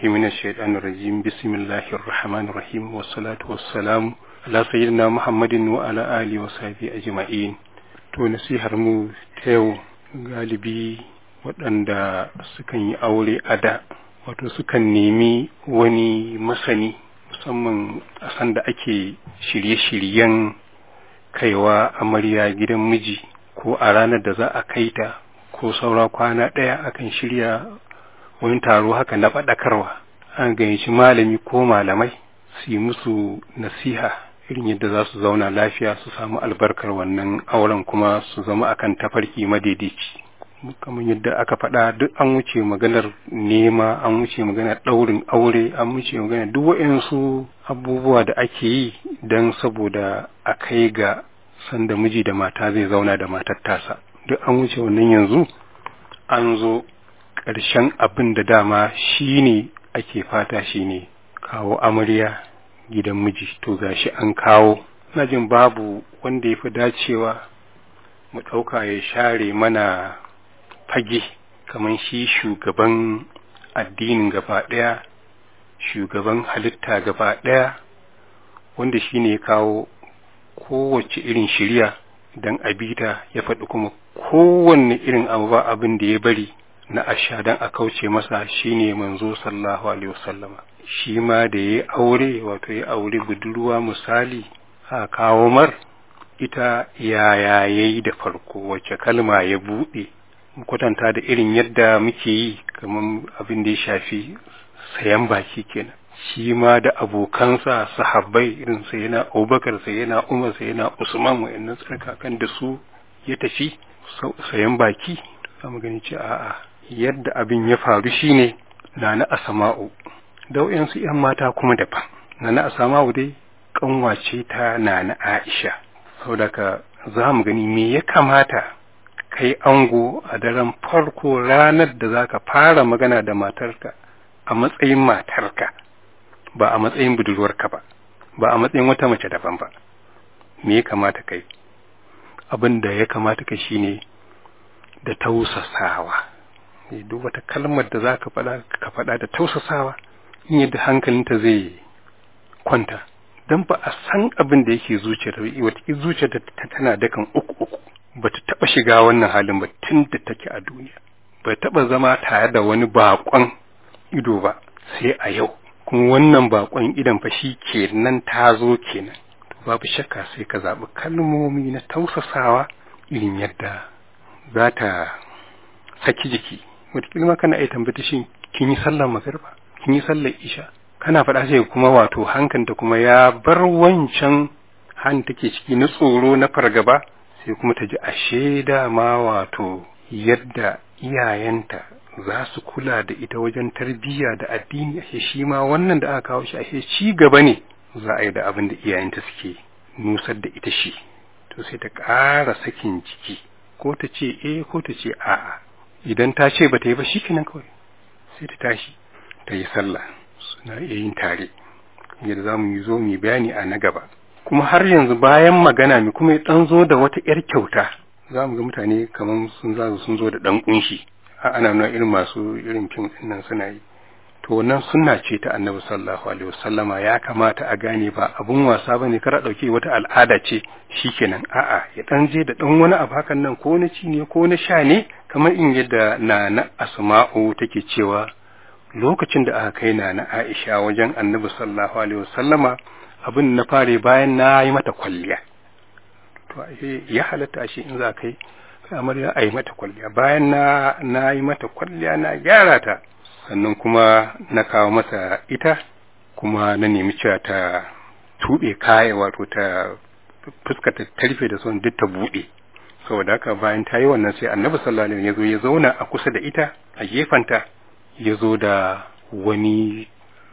billahi minash shaitanir rajim bismillahir rahmanir rahim wassalatu wassalamu ala sayyidina muhammadin wa ala alihi wa sahbihi ajma'in to nasihar mu ta yau galibi waɗanda sukan yi aure a da wato sukan nemi wani masani musamman a sanda ake shirye-shiryen kaiwa amarya gidan miji ko a ranar da za a kai ta ko saura kwana ɗaya akan shirya wani taro haka na faɗakarwa an gayyaci malami ko malamai su yi musu nasiha irin yadda za su zauna lafiya su samu albarkar wannan auren kuma su zama akan tafarki madaidaici kamar yadda aka faɗa duk an wuce maganar nema an wuce maganar ɗaurin aure an wuce maganar duk waɗansu abubuwa da ake yi don saboda a kai ga sanda miji da mata zai zauna da matar tasa duk an wuce wannan yanzu an zo ƙarshen abin da dama shi ne ake fata shi ne kawo amarya gidan miji to gashi an kawo na jin babu wanda ya fi dacewa mu ɗauka ya share mana fage kamar shi shugaban addinin gaba ɗaya shugaban halitta gaba ɗaya wanda shi ne kawo kowace irin shirya don abita ya faɗi kuma kowanne irin abu ba abin da ya bari na asha don a kauce masa shine manzo sallahu alaihi wasallama shi ma da ya aure wato ya aure budurwa misali a kawo mar ita yaya yayi da farko wacce kalma ya buɗe kwatanta da irin yadda muke yi kamar abin da ya shafi sayan baki kenan shi ma da abokansa sahabbai irin sa yana abubakar sa yana umar sa yana usman wa'annan tsarkakan da su ya tafi sayan baki za mu gani ce a'a yadda abin ya faru shine na na asama'u da wayansu yan mata kuma daban na na asama'u dai kanwace ta na na aisha saboda ka za mu gani me ya kamata kai ango a daren farko ranar da za ka fara magana da matarka a matsayin matarka ba a matsayin budurwarka ba ba a matsayin wata mace daban ba me ya kamata kai abin da ya kamata kai shine da tausasawa duk wata kalmar da za ka faɗa ka faɗa da tausasawa in yadda hankalinta zai kwanta don ba a san abin da yake zuciyar wata zuciyar ta tana dakan uku uku ba ta taɓa shiga wannan halin ba tun da take a duniya ba taɓa zama tare da wani baƙon ido ba sai a yau kuma wannan baƙon idon fa shi kenan ta zo kenan babu shakka sai ka zaɓi kalmomi na tausasawa irin yadda za ta saki jiki wataƙila ma kana iya tambata shi kin yi sallar magariba kin yi sallar isha kana faɗa sai kuma wato hankanta kuma ya bar wancan han take ciki na tsoro na fargaba sai kuma ta ji ashe dama wato yadda iyayenta za su kula da ita wajen tarbiyya da addini ashe shi ma wannan da aka kawo shi ashe ci gaba ne za a yi da abin da iyayenta suke nusar da ita shi to sai ta ƙara sakin ciki ko ta ce eh ko ta ce a'a idan ta ce ba ta yi ba shi kenan kawai sai ta tashi ta yi sallah suna iya yin tare yadda za mu yi zo mu bayani a na gaba kuma har yanzu bayan magana mi kuma dan zo da wata yar kyauta za mu ga mutane kamar sun za sun zo da dan kunshi ana nuna irin masu irin fim din nan suna yi to wannan sunna ce ta annabi sallallahu alaihi wasallama ya kamata a gane ba abun wasa bane kar a dauke wata al'ada ce shikenan a'a ya dan je da dan wani abu hakan nan ko na ci ne ko na sha ne kamar in yadda na na asma'u take cewa lokacin da aka kai na na Aisha wajen annabi sallallahu alaihi wasallama abin na fare bayan na yi mata kwalliya to ya halatta shi in za kai amarya a yi mata kwalliya bayan na na yi mata kwalliya na gyara ta sannan kuma na kawo masa ita kuma na nemi cewa ta tuɓe kaya wato ta fuskata ta rufe da son duk ta buɗe saboda haka bayan ta yi wannan sai annabi sallallahu alaihi wasallam ya zo ya zauna a kusa da ita a gefanta ya zo da wani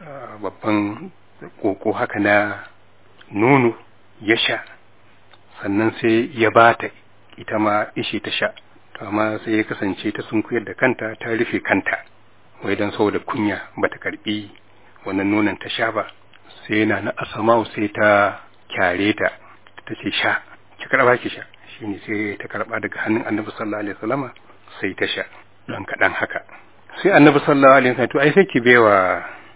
babban koko haka na nono ya sha sannan sai ya bata ita ma ishe ta sha to amma sai ya kasance ta sunkuyar da kanta ta rufe kanta wai don saboda kunya bata karbi wannan nonon ta sha ba sai na na asamau sai ta kyare ta ta ce sha ki karba ki sha shine sai ta karba daga hannun annabi sallallahu alaihi wasallama sai ta sha dan kadan haka sai annabi sallallahu alaihi wasallam to ai sai ki bewa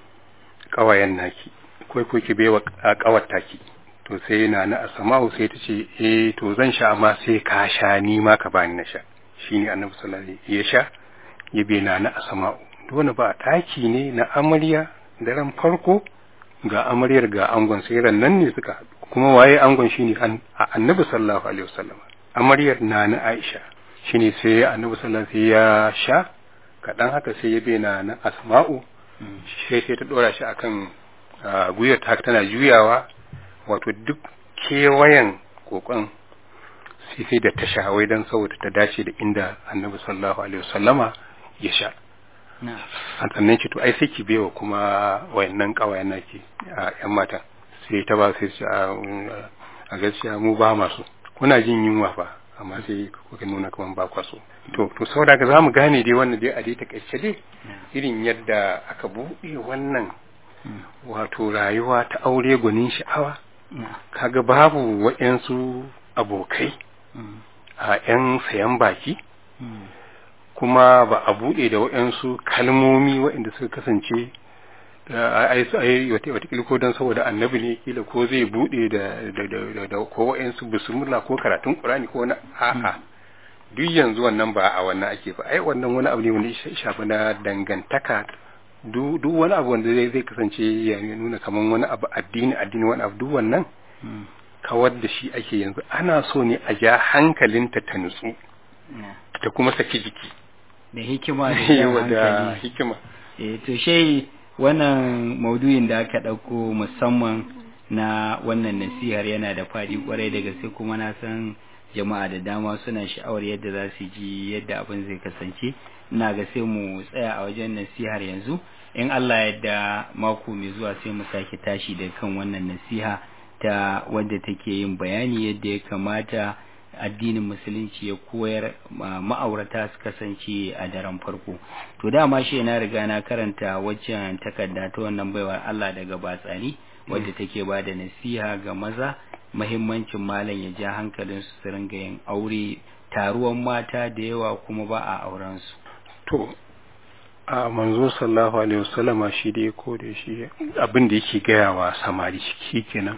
kawayen naki ko ko ki baiwa kawar taki to sai na na asma'u sai ta ce eh to zan sha amma sai ka sha ni ma ka bani na sha shine annabi sallallahu alaihi wasallam ya sha ya bai na na asma'u dole ba taki ne na amarya daren farko ga amaryar ga angon sai ran nan ne suka haɗu kuma waye angon shine annabi sallallahu alaihi wasallam amaryar na na Aisha shine sai annabi sallallahu alaihi ya sha kaɗan haka sai ya bai na na asma'u sai sai ta dora shi akan guyar ta tana juyawa wato duk kewayen kokon sai sai da ta sha wai dan saboda ta dace da inda annabi sallallahu alaihi wasallama ya sha sannan ce to ai sai ki bewa kuma wayannan kawayen naki a yan mata sai ta ba sai a gaskiya mu ba masu kuna jin yunwa fa amma sai kuka nuna kaman ba kwa so to to saboda ga zamu gane dai wannan dai a dai ta kace dai irin yadda aka buɗe wannan wato rayuwa ta aure gwanin sha'awa kaga babu waɗansu abokai a 'yan sayan baki kuma ba a buɗe da waɗansu kalmomi waɗanda suka kasance ai watakila ko don saboda annabi ne kila ko zai buɗe da da ko waɗansu bismillah ko karatun qur'ani ko na a'a duk yanzu wannan ba a wannan ake ba ai wannan wani abu ne wanda ya shafi na dangantaka duk wani abu wanda zai kasance ya nuna kaman wani abu addini addini wani abu duk wannan kawar da shi ake yanzu ana so ne a ja hankalinta ta nutsu ta kuma saki jiki da hikima da da hikima eh to shei wannan maudu'in da aka ɗauko musamman na wannan nasihar yana da faɗi kwarai da gaske kuma na san jama'a da dama suna sha'awar yadda za su ji yadda abin zai kasance ina ga sai mu tsaya a wajen nasihar yanzu in Allah yadda mako mai zuwa sai mu sake tashi da kan wannan nasiha ta wadda take yin bayani yadda ya kamata addinin musulunci ya koyar ma'aurata su kasance a daren farko to dama shi na riga na karanta waccan takarda ta wannan baiwar Allah daga batsani wadda take ba da nasiha ga maza mahimmancin malam ya ja hankalin su su ringa yin aure taruwan mata da yawa kuma ba a auren su to a manzo sallallahu alaihi wasallama shi dai ko da shi abin da yake gaya wa samari shi kenan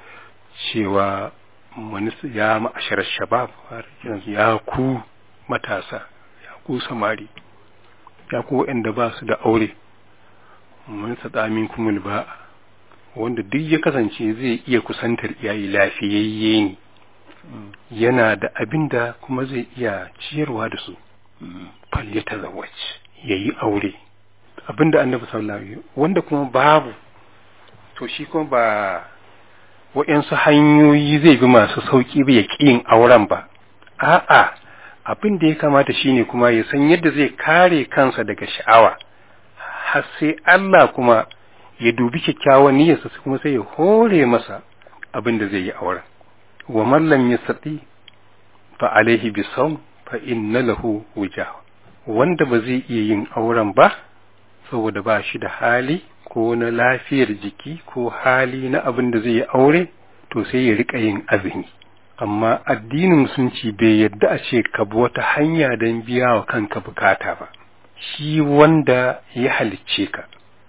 cewa wani ya ma'ashar shabab ya ku matasa ya ku samari ya ku waɗanda ba su da aure mun tsamin kumul ba wanda duk ya kasance zai iya kusantar iyayi lafiyayye ne yana da abin da kuma zai iya ciyarwa da su falle ta zawaj ya yi aure abin da annabi sallallahu alaihi wanda kuma babu to shi kuma ba waɗansu hanyoyi zai bi masu sauƙi ba ya yin auren ba a'a abin da ya kamata shine kuma ya san yadda zai kare kansa daga sha'awa har sai Allah kuma ya dubi kyakkyawan niyyarsa kuma sai ya hore masa abin da zai yi auren wa man lam yastati fa alaihi bisawm fa inna lahu wujah wanda ba zai iya yin auren ba saboda ba shi da hali ko na lafiyar jiki ko hali na abin da zai yi aure to sai ya rika yin azumi amma addinin musulunci bai yadda a ce ka bi wata hanya don biya wa kanka bukata ba shi wanda ya halicce ka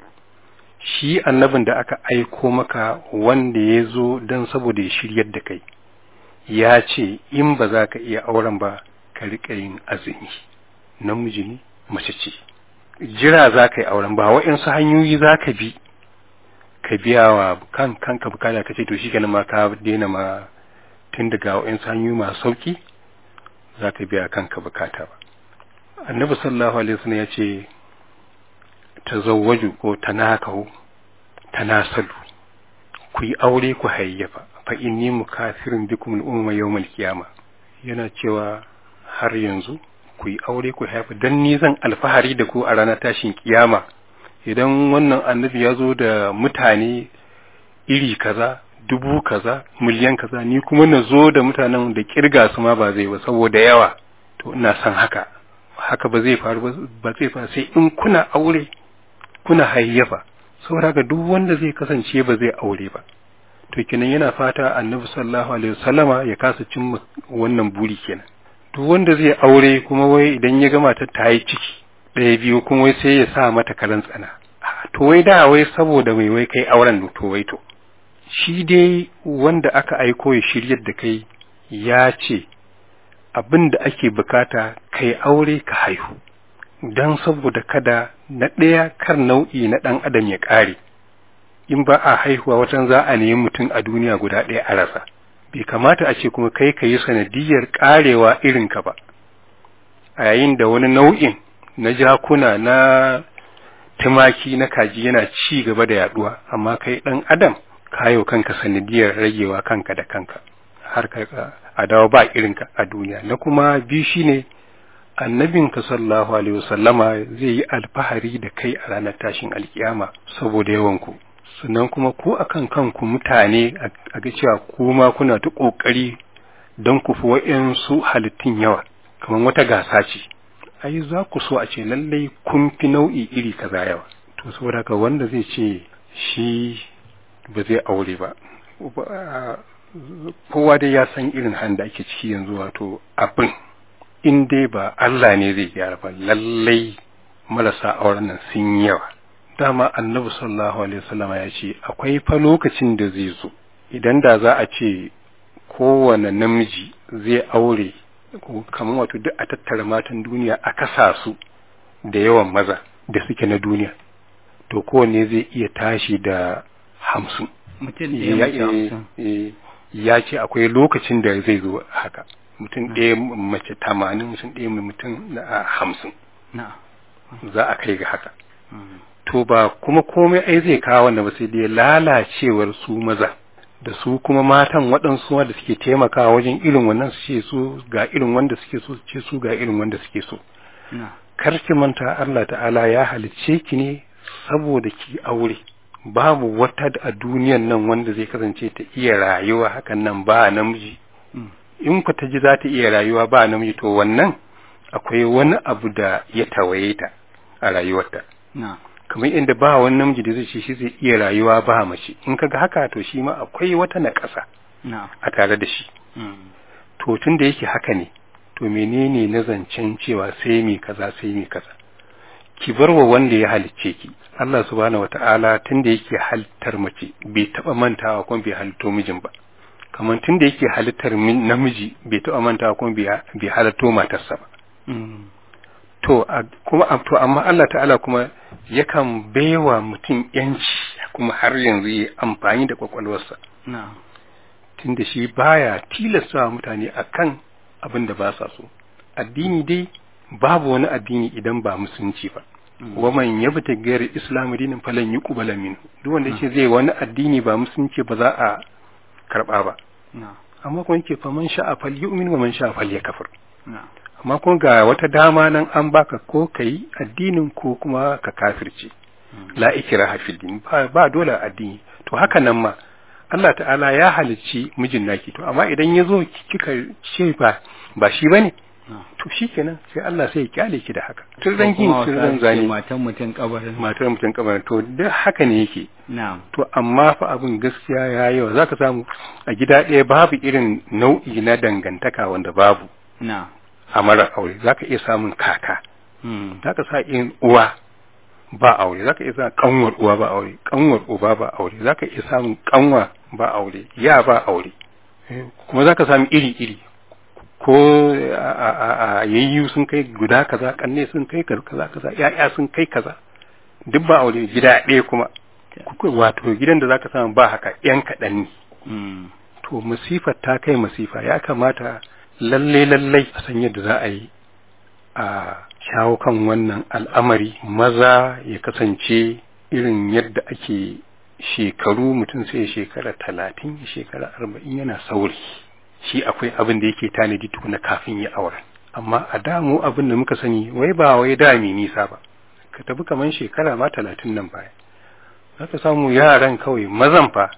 shi annabin da aka aiko maka wanda ya zo don saboda ya shiryar da kai ya ce in ba za ka iya auren ba ka rika yin azumi namiji ne mace ce jira za ka yi auren ba waɗansu hanyoyi za ka bi ka biya wa kan kanka bukata ka ce to shi ma ka daina ma tun daga waɗansu hanyoyi masu sauki za ka biya kanka bukata ba annabi sallallahu alaihi wasallam ya ce tazawwaju ko tanakahu tanasalu ku yi aure ku hayyafa fa inni mukafirun bikum al-umma yawm al-qiyama yana cewa har yanzu ku yi aure ku haifa dan ni zan alfahari da ku a ranar tashin kiyama idan wannan annabi ya zo da mutane iri kaza dubu kaza miliyan kaza ni kuma na zo da mutanen da kirga su ma ba zai ba saboda yawa to ina son haka haka ba zai faru ba zai faru sai in kuna aure kuna hayyafa saboda haka duk wanda zai kasance ba zai aure ba to kenan yana fata annabi sallallahu alaihi wasallama ya kasa cimma wannan buri kenan duk wanda zai aure kuma wai idan ya gama ta ta yi ciki ɗaya biyu kuma wai sai ya sa mata karan tsana to wai da wai saboda mai wai kai auren to wai to shi dai wanda aka aiko ya shiryar da kai ya ce abin da ake bukata kai aure ka haihu don saboda kada na ɗaya kar nau'i na ɗan adam ya ƙare in ba a haihuwa watan za a nemi mutum a duniya guda ɗaya a rasa bai kamata a ce kuma kai ka yi sanadiyar ƙarewa irinka ba a yayin da wani nau'in na jakuna na tumaki na kaji yana ci gaba da yaduwa amma kai ɗan adam kayo kanka sanadiyar ragewa kanka da kanka har ka a dawo ba irinka a duniya na kuma biyu shine annabinka sallallahu alaihi wasallama zai yi alfahari da kai a ranar tashin alkiyama saboda yawanku sannan kuma ko akan kanku mutane a ga cewa kuma kuna ta kokari don ku fi wa'yansu halittun yawa kamar wata gasa ce ai za ku so a ce lallai kun fi nau'i iri kaza yawa to saboda haka wanda zai ce shi ba zai aure ba kowa dai ya san irin handa ake ciki yanzu wato abin in dai ba Allah ne zai gyara ba lallai marasa auren nan sun yawa dama annabi sallallahu alaihi wasallam ya ce akwai fa lokacin da zai zo idan da za a ce kowane namiji zai aure kamar wato duk a tattara matan duniya a kasa su da yawan maza da suke na duniya to kowanne zai iya tashi da hamsin ya ce akwai lokacin da zai zo haka mutum ɗaya mace tamanin mutum ɗaya mutum na hamsin za a kai ga haka to ba kuma komai ai zai kawo wanda ba sai dai lalacewar su maza da su kuma matan waɗansu da suke taimakawa wajen irin wannan su ce su ga irin wanda suke so ce su ga irin wanda suke so kar ki manta Allah ta'ala ya halicce ki ne saboda ki aure babu wata a duniyan nan wanda zai kasance ta iya rayuwa hakan nan ba namiji in ku ta ji za ta iya rayuwa ba namiji to wannan akwai wani abu da ya tawaye ta a rayuwarta kamar inda ba wani namiji da zai ce shi zai iya rayuwa ba mace in kaga haka to shi ma akwai wata na ƙasa a tare da shi to tun da yake haka ne to menene na zancen cewa sai mi kaza sai mi kaza ki bar wa wanda ya halicce ki Allah subhanahu wata'ala tun da yake halittar mace bai taba mantawa kuma bai halitto mijin ba kamar tun da yake halittar namiji bai taba mantawa kuma bai halitto matarsa ba to kuma to amma Allah ta'ala kuma yakan baiwa mutum yanci kuma har yanzu yi amfani da kwakwalwarsa tunda shi baya tilasta mutane akan abin da ba sa so addini dai babu wani addini idan ba musulunci ba wa man yabta gairar islam dinin falan yuqbala minhu duk wanda yake zai wani addini ba musulunci ba za a karba ba amma kuma yake fa man sha'a fal yu'min wa man sha'a fal yakfur amma kuma ga wata dama nan an baka ko kai addinin ko kuma ka kafirce la ikraha fil din ba dole addini to haka nan ma Allah ta'ala ya halicci mijin naki to amma idan ya zo kika ce ba ba shi bane to shikenan sai Allah sai ya kyale ki da haka tun zan kin tun zan zani matan mutum kabarin matar mutum kabarin to duk haka ne yake na'am to amma fa abin gaskiya ya yawa zaka samu a gida ɗaya babu irin nau'i na dangantaka wanda babu na'am a mara aure zaka iya samun kaka zaka sa in uwa ba aure zaka iya samun kanwar uwa ba aure kanwar uba ba aure zaka iya samun kanwa ba aure ya ba aure kuma zaka samu iri iri ko a yayyu sun kai guda kaza kanne sun kai kaza kaza ya'ya sun kai kaza duk ba aure gida ɗaya kuma wato gidan da zaka samu ba haka yan kaɗan ne to masifar ta kai masifa ya kamata lalle lalle a san yadda za a yi a shawo kan wannan al'amari maza ya kasance irin yadda ake shekaru mutum sai shekara talatin shekara arba'in yana sauri shi akwai abin da yake tanadi tukuna kafin ya aure amma a damu abin da muka sani wai ba wai da mai nisa ba ka tafi kaman shekara ma talatin nan baya za ka samu yaran kawai mazan fa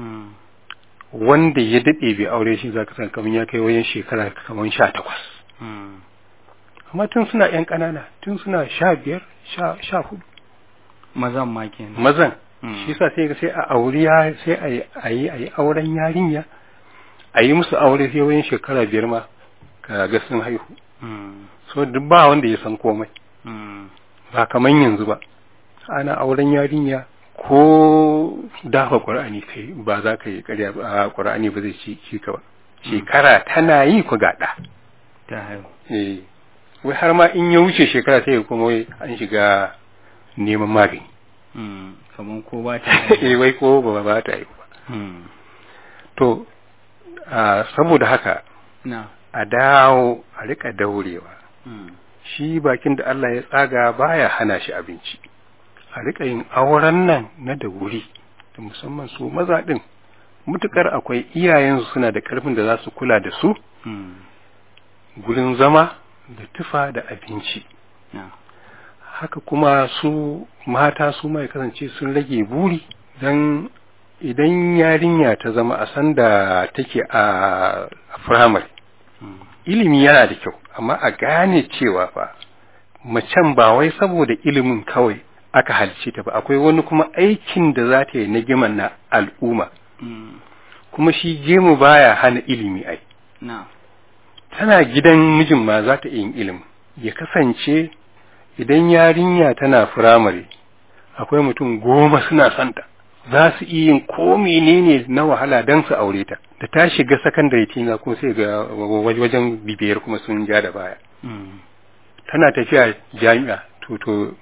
wanda ya daɗe bai aure shi za ka san kaman ya kai wajen shekara kaman sha takwas amma tun suna yan ƙanana tun suna sha biyar sha hudu mazan ma kenan mazan shi sa sai sai a auri sai a yi a yi auren yarinya a yi musu aure sai wajen shekara biyar ma ka ga sun haihu so duk ba wanda ya san komai ba kaman yanzu ba ana auren yarinya ko dafa ƙur'ani kai ba za ka yi ƙarya ba ƙur'ani ba zai ci ci ka ba shekara tana yi ku gaɗa ta haihu eh wai har ma in ya wuce shekara sai kuma wai an shiga neman magani kamar ko ba ta eh wai ko ba ba ta yi ba to saboda haka na a dawo a rika daurewa shi bakin da Allah ya tsaga baya hana shi abinci a rika yin auren nan na da wuri da musamman su maza din mutukar akwai iyayensu suna da karfin da za su kula da su gurin zama da tufa da abinci haka kuma su mata su mai kasance sun rage buri don idan yarinya ta zama a sanda take a firamare ilimi yana da kyau amma a gane cewa fa macen ba wai saboda ilimin kawai aka halice ta ba akwai wani kuma aikin da za ta yi na giman na al'umma kuma shi gemu baya hana ilimi ai tana gidan mijin ma za ta yin ilimi ya kasance idan yarinya tana firamare akwai mutum goma suna santa za su iya yin ko menene na wahala don su aure ta da ta shiga sakandare tina kuma sai ga wajen bibiyar kuma sun ja da baya tana tafiya jami'a to to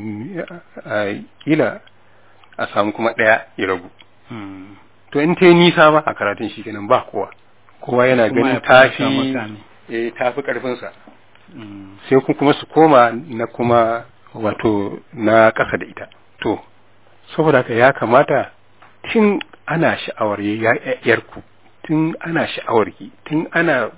kila a samu kuma ɗaya ya ragu to in ta yi nisa ba a karatun shi kenan ba kowa kowa yana ganin tafi eh tafi karfinsa sai kuma su koma na kuma wato na ƙasa da ita to saboda haka ya kamata tun ana sha'awar yarku tun ana sha'awar ki tun ana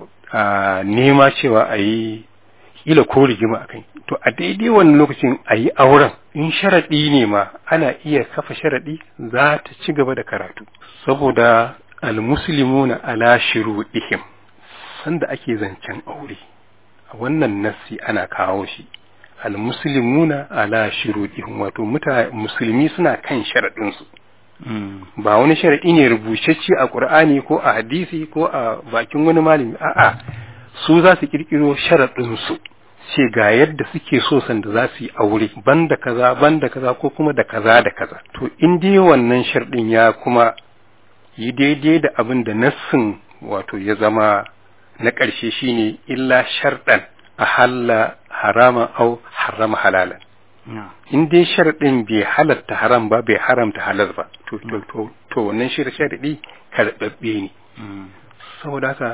nema cewa a yi kila ko rigima a kai to a daidai wannan lokacin a yi auren in sharaɗi ne ma ana iya kafa sharaɗi za ta ci gaba da karatu saboda almuslimuna ala shuruɗihim sanda ake zancen aure a wannan nassi ana kawo shi almuslimuna ala shuruɗihim wato musulmi suna kan sharaɗinsu ba wani sharaɗi ne rubucecce a ƙur'ani ko a hadisi ko a bakin wani malami a'a su za su ƙirƙiro sharaɗinsu ce ga yadda suke so sanda za su yi aure banda kaza banda kaza ko kuma da kaza da kaza to in dai wannan sharɗin ya kuma yi daidai da abin da nassin wato ya zama na ƙarshe shine illa sharɗan a halla harama au harama halalan in dai sharɗin bai halatta haram ba bai haramta halal ba to to to to wannan sharɗi karɓaɓɓe ne saboda haka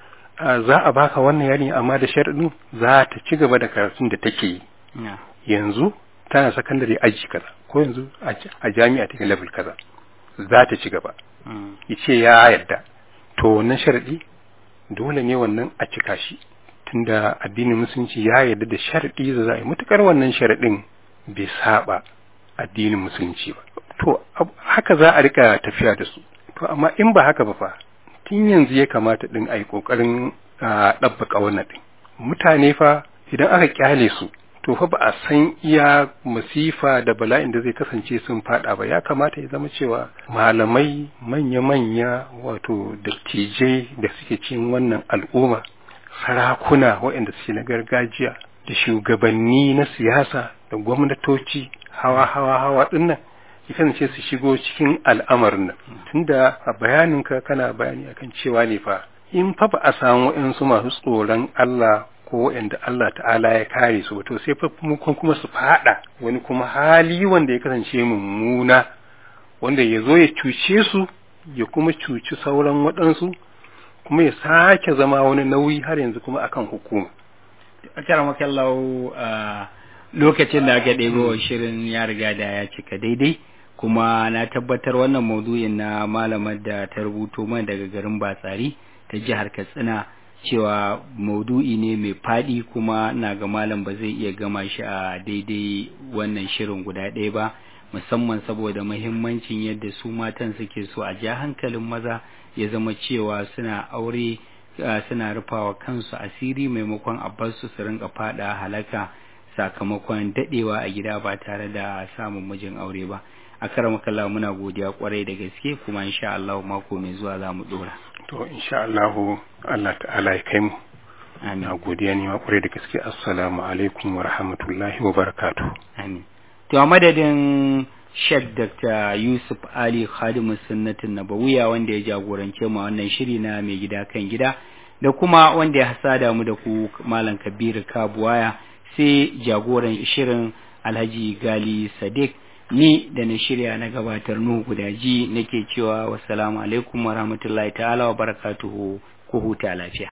za a baka wannan yari amma da sharɗin za ta ci gaba da karatun da take yi yanzu tana sakandare aji kaza ko yanzu a jami'a take level kaza za ta ci gaba yace ya yarda to wannan sharadi dole ne wannan a cika shi tunda addinin musulunci ya yarda da sharadi da za a yi mutukar wannan sharadin bai saba addinin musulunci ba to haka za a rika tafiya da su to amma in ba haka ba fa tun yanzu ya kamata din a yi ƙoƙarin ɗabbaka wannan ɗin mutane fa idan aka kyale su to fa ba a san iya masifa da bala'in da zai kasance sun fada ba ya kamata ya zama cewa malamai manya-manya wato dattijai da suke cikin wannan al'umma sarakuna waɗanda suke na gargajiya da shugabanni na siyasa da gwamnatoci hawa-hawa-hawa ɗinnan ya kasance su shigo cikin al'amarin nan tunda a bayaninka kana bayani akan cewa ne fa in fa ba a samu waɗansu masu tsoron Allah ko waɗanda Allah ta'ala ya kare su to sai fa kuma su fada wani kuma hali wanda ya kasance mummuna wanda ya zo ya cuce su ya kuma cuci sauran waɗansu kuma ya sake zama wani nauyi har yanzu kuma akan hukuma akaramakallahu lokacin da aka ɗebo shirin ya riga da ya cika daidai kuma na tabbatar wannan maudu'in na malamar da ta rubuto man daga garin batsari ta jihar katsina cewa maudu'i ne mai faɗi kuma na ga malam ba zai iya gama shi a daidai wannan shirin guda ɗaya ba musamman saboda mahimmancin yadda su matan suke so a ja hankalin maza ya zama cewa suna aure suna rufawa kansu asiri maimakon a bar su su rinka faɗa halaka sakamakon daɗewa a gida ba tare da samun mijin aure ba a karamakalla muna godiya kwarai da gaske kuma insha Allah mako mai zuwa za mu dora to insha Allah Allah ta'ala ya kai mu amin na godiya ne ma kwarai da gaske assalamu alaikum wa rahmatullahi wa barakatuh amin to a madadin Sheikh Dr. Yusuf Ali Khadimu Sunnatin Nabawiya wanda ya jagorance mu wannan shiri na mai gida kan gida da kuma wanda ya hasada mu da ku Malam Kabiru Kabuwaya sai jagoran shirin Alhaji Gali Sadiq ni da na shirya na gabatar Nuhu Gudaji nake cewa wassalamu alaikum wa rahmatullahi ta'ala wa barakatuhu ku huta lafiya